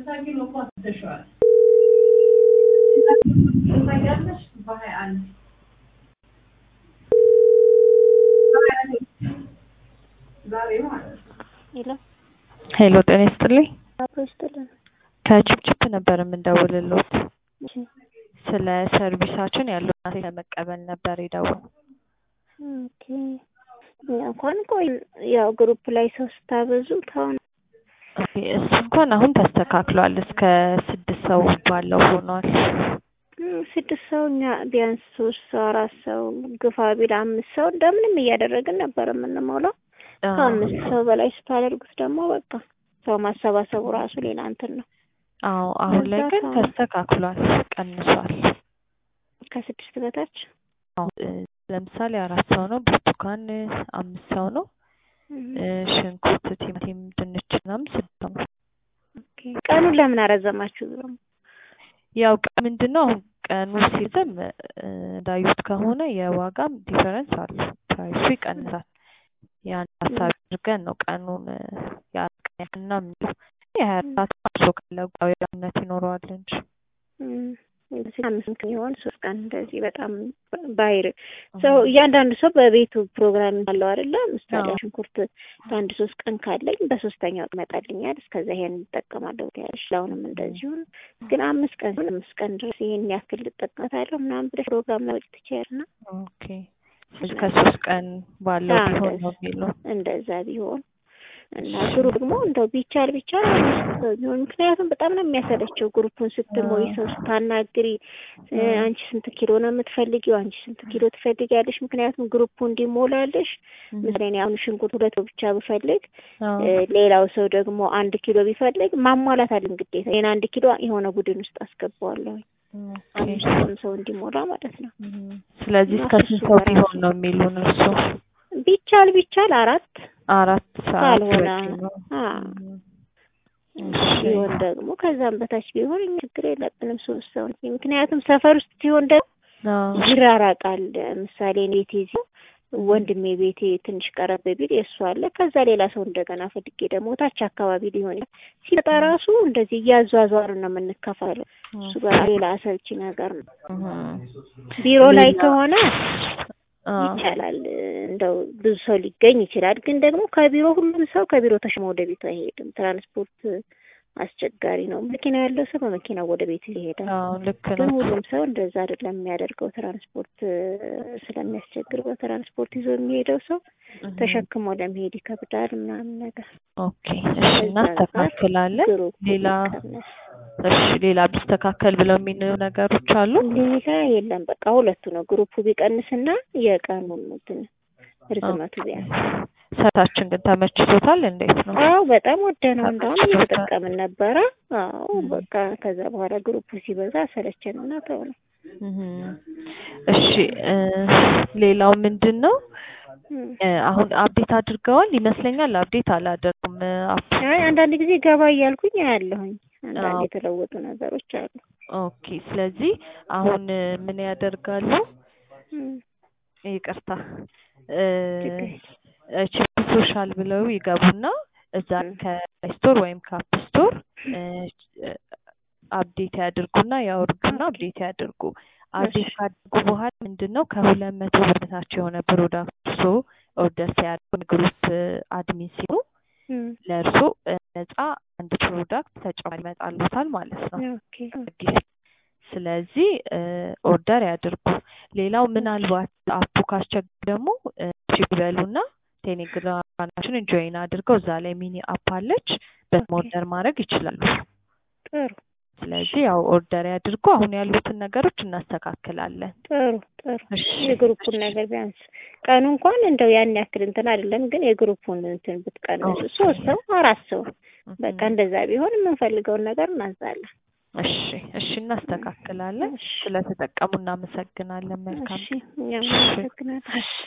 ስልሳ ኪሎ እኮ አስደሸዋል። ታውቂያለሽ? በሀያ አንድ ዛሬ ማለት ነው። ሄሎ ሄሎ ጤና ይስጥልኝ። አብሮ ይስጥልን። ከቺፕቺፕ ነበር የምንደውልልዎት። እሺ ስለ ሰርቪሳችን ያለው አስተያየት ለመቀበል ነበር የደወል ኦኬ። እኛ እንኳን ቆይ ያው ግሩፕ ላይ ሰው ስታበዙ ታውን እሱ እንኳን አሁን ተስተካክሏል። እስከ ስድስት ሰው ባለው ሆኗል። ስድስት ሰው እኛ ቢያንስ ሶስት ሰው አራት ሰው ግፋ ቢል አምስት ሰው እንደምንም እያደረግን ነበር የምንሞላው። ከአምስት ሰው በላይ ስታደርጉት ደግሞ በቃ ሰው ማሰባሰቡ ራሱ ሌላ እንትን ነው። አዎ አሁን ላይ ግን ከዛ ተስተካክሏል፣ ቀንሷል። ከስድስት በታች አዎ እ፣ ለምሳሌ አራት ሰው ነው፣ ብርቱካን አምስት ሰው ነው፣ እ፣ ሽንኩርት፣ ቲማቲም፣ ድንች ምናምን ስድስት ሰው ነው። ኦኬ። ቀኑን ለምን አረዘማችሁ? ያው ቀ ምንድን ነው አሁን ቀኑ ሲዝም እ፣ እንዳዩት ከሆነ የዋጋም ዲፈረንስ አለ፣ ፕራይሱ ይቀንሳል። ያን ሀሳብ አድርገን ነው ቀኑን እ፣ ያቀና የምንለው የሀያ አራት ሰዓት ካለው ነት ይኖረዋል እንጂ እም፣ አምስት ቀን ይሆን ሶስት ቀን እንደዚህ በጣም ባይር ሰው እያንዳንዱ ሰው በቤቱ ፕሮግራም አለው አይደለ? ምሳሌ አዎ። ሽንኩርት ለአንድ ሶስት ቀን ካለኝ በሶስተኛው ይመጣልኛል። እስከዛ ይሄን እንጠቀማለሁ ያለሽ ለአሁንም እንደዚሁ ነው። ግን አምስት ቀን ሲሆን አምስት ቀን ድረስ ይሄን ያክል ልጠቀምታለሁ ምናምን ብለሽ ፕሮግራም ላይ ትችያለሽ እና ኦኬ ስለዚህ ከሶስት ቀን ባለው አዎ፣ ቢሆን እንደዛ ነው የሚለው እንደዛ ቢሆን እና ግሩ ደግሞ እንደው ቢቻል ቢቻል አምስት ሰው ቢሆን ምክንያቱም በጣም ነው የሚያሰለቸው ግሩፑን ስትሞይ ሰው ስታናግሪ እ፣ አንቺ ስንት ኪሎ ነው የምትፈልጊው አንቺ ስንት ኪሎ ትፈልጊያለሽ ምክንያቱም ግሩፑ እንዲሞላልሽ ምሳሌ እኔ አሁን ሽንኩርት ሁለት ብቻ ብፈልግ አዎ እ፣ ሌላው ሰው ደግሞ አንድ ኪሎ ቢፈልግ ማሟላት አለን ግዴታ ይሄን አንድ ኪሎ የሆነ ቡድን ውስጥ አስገባዋለሁ ኦኬ አምስትም ሰው እንዲሞላ ማለት ነው እም፣ ስለዚህ እና እስከ እሱ ስንት ሰው በራሱ ቢሆን ነው የሚሉን እርሱ ቢቻል ቢቻል አራት አራት ሰዓት ካልሆነ በቂ ነው አ እም፣ እሺ ቢሆን ደግሞ ከዛም በታች ቢሆን እኛ ችግር የለብንም። ሶስት ሰው እንጂ ምክንያቱም ሰፈር ውስጥ ሲሆን ደግሞ አዎ ይራራቃል። ምሳሌ እኔ ቤቴ እዚህ ወንድሜ ቤቴ ትንሽ ቀረብ ቢል የእሱ አለ። ከዛ ሌላ ሰው እንደገና ፈልጌ ደግሞ ታች አካባቢ ሊሆን ይችላል። ሲመጣ ራሱ እንደዚህ እያዟዟርን ነው የምንከፋለው። እሱ ጋር ሌላ አሰልቺ ነገር ነው። እም፣ ቢሮ ላይ ሌላ- ከሆነ አዎ ይቻላል። እንደው ብዙ ሰው ሊገኝ ይችላል። ግን ደግሞ ከቢሮ ሁሉም ሰው ከቢሮ ተሽሞ ወደ ቤቱ አይሄድም። ትራንስፖርት አስቸጋሪ ነው። መኪና ያለው ሰው በመኪናው ወደ ቤቱ ይሄዳል። አዎ ልክ ግን ነው ሁሉም ሰው እንደዛ አይደለም የሚያደርገው። ትራንስፖርት እ፣ ስለሚያስቸግር በትራንስፖርት ይዞ የሚሄደው ሰው እም፣ ተሸክሞ ለመሄድ ይከብዳል ምናምን ነገር ኦኬ እሺ እናስተካክላለን ግሩ ሌላ እሺ ሌላ ቢስተካከል ብለው የሚሉ ነገሮች አሉ ሌላ የለም። በቃ ሁለቱ ነው ግሩፑ ቢቀንስና የቀኑን እንትን ርዝመቱ ቢያንስ ሰርታችን ግን ተመችቶታል እንዴት ነው አዎ በጣም ወደነው እንደውም ተመችቶታል? እየተጠቀምን ነበረ። አዎ እም። በቃ ከዛ በኋላ ግሩፑ ሲበዛ ሰለቸንና ተው ነው። እም። እሺ እ፣ ሌላው ምንድን ነው እም። እ፣ አሁን አፕዴት አድርገዋል ይመስለኛል አፕዴት አላደረጉም አፕ አይ አንዳንድ ጊዜ ገባ እያልኩኝ አያለሁኝ። አንዳንድ አዎ። የተለወጡ ነገሮች አሉ። ኦኬ ስለዚህ አሁን እ፣ ምን ያደርጋሉ እም። ይቅርታ እ፣ ችግር ቺፕ ሶሻል ብለው ይገቡና እዛ እም። ከፕሌይ ስቶር ወይም ከአፕ ስቶር አፕዴት ያድርጉና ያወርዱና ኦኬ። አፕዴት ያድርጉ። አፕዴት እሺ። ካደርጉ በኋላ ምንድን ነው ከሁለት መቶ ብር በታች የሆነ ፕሮዳክት እርሶ ኦርደር ሲያደርጉ ግሩፕ አድሚን ሲሆኑ እም። ለእርሶ ነጻ አንድ ፕሮዳክት ተጨማሪ ይመጣልዎታል ማለት ነው። ኦኬ ጊፍት ስለዚህ ኦርደር ያድርጉ። ሌላው ምናልባት አፑ ካስቸገረ ደግሞ እ፣ እሺ ይበሉና ቴሌግራማችንን ጆይን አድርገው እዛ ላይ ሚኒ አፕ አለች በስም ኦኬ። ኦርደር ማድረግ ይችላሉ። ጥሩ ስለዚህ ያው ኦርደር ያድርጉ። አሁን ያሉትን ነገሮች እናስተካክላለን። ጥሩ ጥሩ እሺ የግሩፑን ነገር ቢያንስ ቀኑ እንኳን እንደው ያን ያክል እንትን አይደለም፣ ግን የግሩፑን እንትን ብትቀንሱ ሶስት ሰው አራት ሰው በቃ እንደዛ ቢሆን የምንፈልገውን ነገር እናዛለን። እሺ እሺ እናስተካክላለን። እሺ ስለተጠቀሙ እናመሰግናለን። መልካም እሺ እኛም እሺ። እናመሰግናለን።